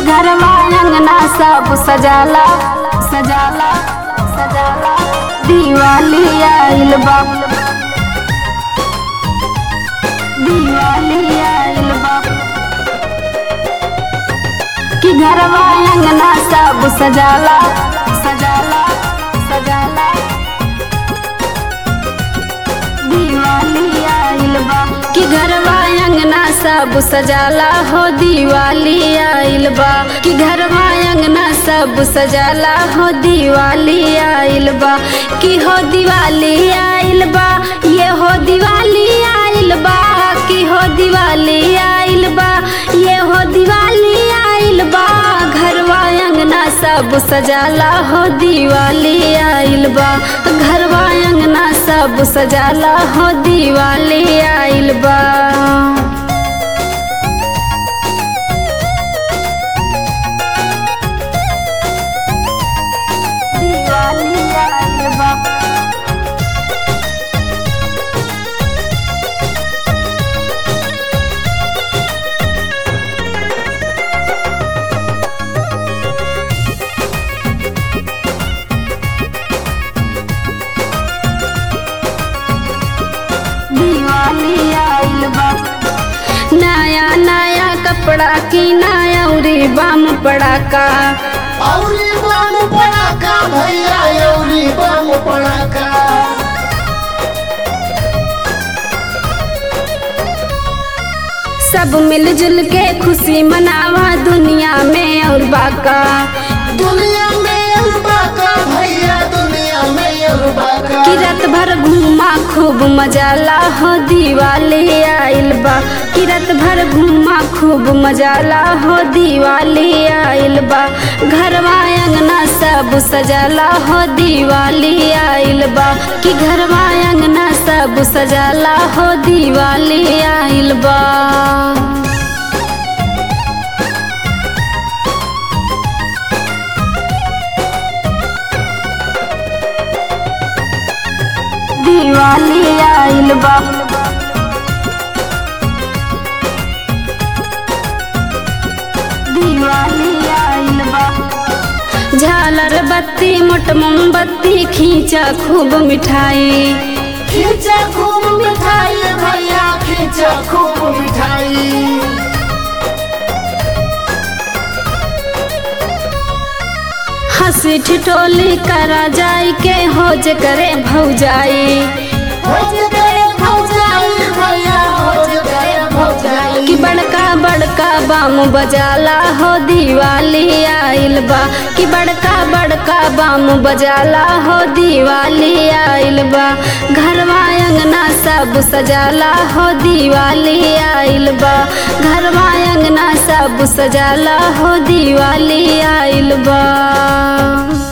घरवा अंगना सब सजाला सजाला सजाला दिवाली आइल बा दिवाली आइल बा कि घरवा अंगना सब सजाला सजाला सजाला दिवाली आइल बा कि घरवा अंगना सब सजाला हो दिवाली आइल बा कि घरवा अंगना सब सजाला हो दिवाली आइल बा कि हो दिवाली आइल बा ये हो दिवाली आइल बा कि हो दिवाली आइल बा ये हो दिवाली आइल बा घरवा अंगना सब सजाला हो दिवाली आइल बा घरवा अंगना सब सजाला हो दिवाली आइल बा दिवाली आइल बा दिवाली आइल बा नया नया कपड़ा की नया उरी बम पड़ाका औरी बम पड़ाका भैया औरी बम पड़ाका सब मिलजुल के खुशी मनावा दुनिया में और बाका दुनिया में अरबाका भैया दुनिया में अरबाका कि रात भर घूमा खूब मजाला हो दिवाली आइल बा कि रात भर घूमा खूब मजाला हो दिवाली आइल बा घरवा अंगना सब सजाला हो दिवाली आइल बा कि घरवा अंगना सब सजाला हो दिवाली आइल बा दिवाली आइल बा दिवाली आइल बा झालर बत्ती मोट मोमबत्ती खींचा खूब मिठाई खींचा खूब मिठाई भैया खींचा खूब मिठाई हंसी ठिठोली करा जाई के होज करे भौजाई भोज गए भौजाई भैया भोज गए भौजाई कि बड़का बड़का बाम बजाला हो दिवाली आइल बा कि बड़का बड़का बाम बजाला हो दिवाली आइल बा घरवा अंगना सब सजाला हो दिवाली आइल बा घरवा अंगना सब सजाला हो दिवाली आइल बा